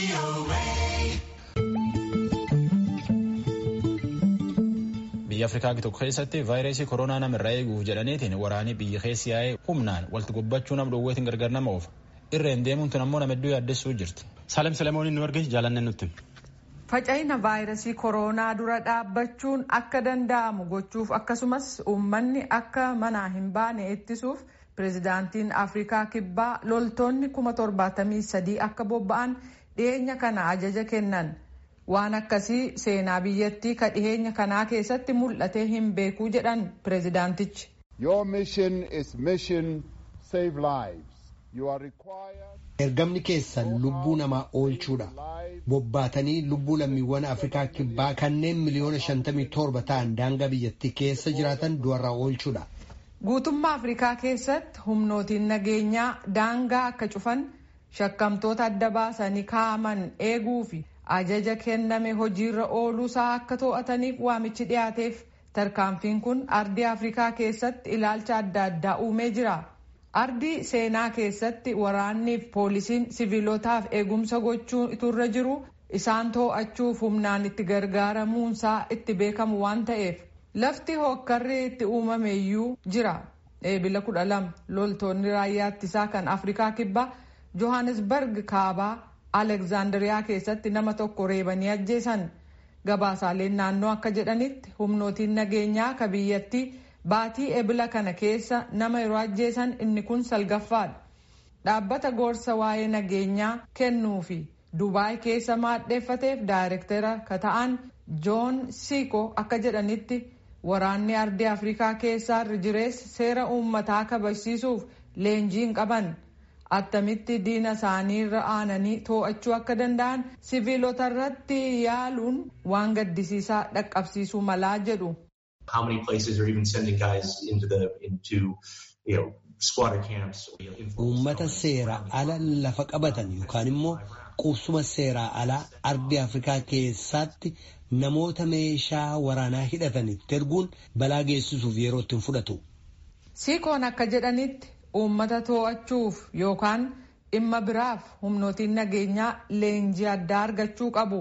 biyya afrikaa tokko keessatti vaayirasii koronaa namarraa eeguuf jedhaniitiin waraanii biyya keessi yaa'ee humnaan walitti gobbachuu nam dhowweetiin gargar nama oofa irreen deemuun tun ammoo nama hedduu yaaddessuu jirti. Saalem Selemooniin nu argee jaalanne nutti. Faca'ina vaayirasii koronaa dura dhaabbachuun akka danda'amu gochuuf akkasumas uummanni akka manaa hin baane ittisuuf pireezidaantiin afrikaa kibbaa loltoonni kuma torbaatamii sadii akka bobba'an dhiyeenya kana ajaja kennan. waan akkasii seenaa biyyattii ka dhiheenya kanaa keessatti mul'atee hin beekuu jedhan pireezidaantichi. ergamni keessan lubbuu namaa oolchuudha bobbaatanii lubbuu lammiiwwan afrikaa kibbaa kanneen miliyoona 57 ta'an daangaa biyyattii keessa jiraatan du'arraa oolchuudha. guutummaa afrikaa keessatti humnootiin nageenyaa daangaa akka cufan shakkamtoota adda baasanii kaa'aman eeguufi. ajaja kenname hojiirra ooluusaa akka to'ataniif waamichi dhiyaateef tarkaanfiin kun ardii afrikaa keessatti ilaalcha adda addaa uumee jira ardii seenaa keessatti waraanniif poolisiin siviilotaaf eegumsa gochuun iturra jiru isaan to'achuuf humnaan itti gargaaramuunsaa itti beekamu waan ta'eef lafti hokkarri itti uumameeyyuu jira eebila kudha lama loltoonni raayyaa ittisaa kan afrikaa kibbaa johannesburg kaabaa. Alekzaandariyaa keessatti nama tokko reebanii ajjeesan gabaasaaleen naannoo akka jedhanitti humnootiin nageenyaa ka biyyattii baatii ebila kana keessa nama yeroo ajjeesan inni kun salgaffaadha. Dhaabbata gorsa waa'ee nageenyaa kennuu fi Dubaay keessa maadheeffateef daayirektara ka ta'an Joon Siiko akka jedhanitti waraanni ardii Afrikaa keessaa jirees seera uummataa kabachiisuuf leenjii hin qaban. attamitti diina isaanii irra aananii to'achuu akka danda'an siviilota irratti yaaluun waan gaddisiisaa dhaqqabsiisuu malaa jedhu. Uummata seera ala lafa qabatan yookaan immoo qubsuma seeraa alaa ardii Afrikaa keessatti namoota meeshaa waraanaa hidhatanitti erguun balaa geessisuuf yeroo ittiin fudhatu. Siikoon akka jedhanitti uummata to'achuuf yookaan dhimma biraaf humnootiin nageenyaa leenjii addaa argachuu qabu.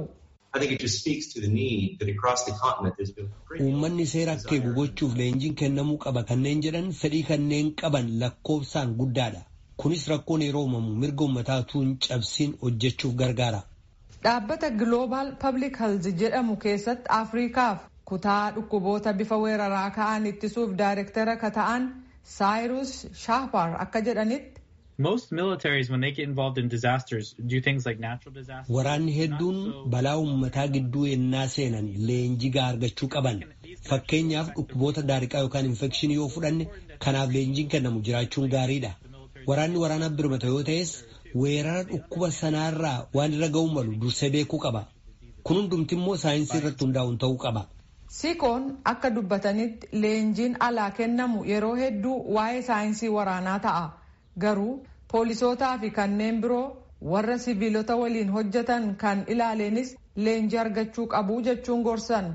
Uummanni seera akka eegu gochuuf leenjiin kennamuu qaba kanneen jedhan fedhii kanneen qaban lakkoofsaan guddaadha. Kunis rakkoon yeroo uumamu mirga uummataa utuu hin cabsiin hojjechuuf gargaara. Dhaabbata Global Public Health jedhamu keessatti Afriikaaf kutaa dhukkuboota bifa weeraraa ka'an ittisuuf daayirektara ka ta'an Cyrus Shahpar akka jedhanitti. Most militaries, when they get involved in disasters, do things like natural disasters. Waraanni hedduun balaa uummataa gidduu ennaa seenan leenjii gahaa argachuu qaban. Fakkeenyaaf dhukkuboota daariqaa yookaan infekshinii yoo fudhanne kanaaf leenjiin kennamu jiraachuun gaariidha. Waraanni waraana birmata yoo ta'es weerara dhukkuba sanaarraa waan irra ga'uu malu dursee beekuu qaba. Kun hundumti immoo saayinsii irratti hundaa'uun ta'uu qaba. Siikoon akka dubbatanitti leenjiin alaa kennamu yeroo hedduu waa'ee saayinsii waraanaa ta'a. Garuu poolisootaa fi kanneen biroo warra siviilota waliin hojjetan kan ilaaleenis leenjii argachuu qabu jechuun gorsan.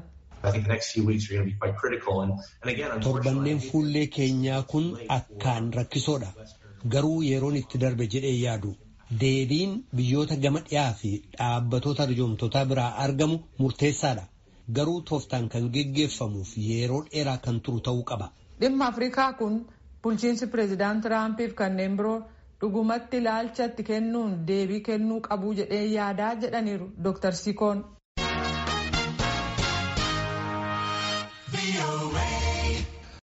Torbanneen fuullee keenyaa kun akkaan rakkisoodha. Garuu yeroon itti darbe jedhee yaadu. Deebiin biyyoota gama dhiyaa fi dhaabbatoota arjoomtotaa biraa argamu murteessaadha. Garuu tooftaan kan geggeeffamuuf yeroo dheeraa kan turu ta'uu qaba. Dhimma Afrikaa kun bulchiinsi pireezidaant Tiraampiif kanneen biroo dhugumatti ilaalcha itti kennuun deebii kennuu qabu jedhee yaadaa jedhaniiru Dr. Sikoon.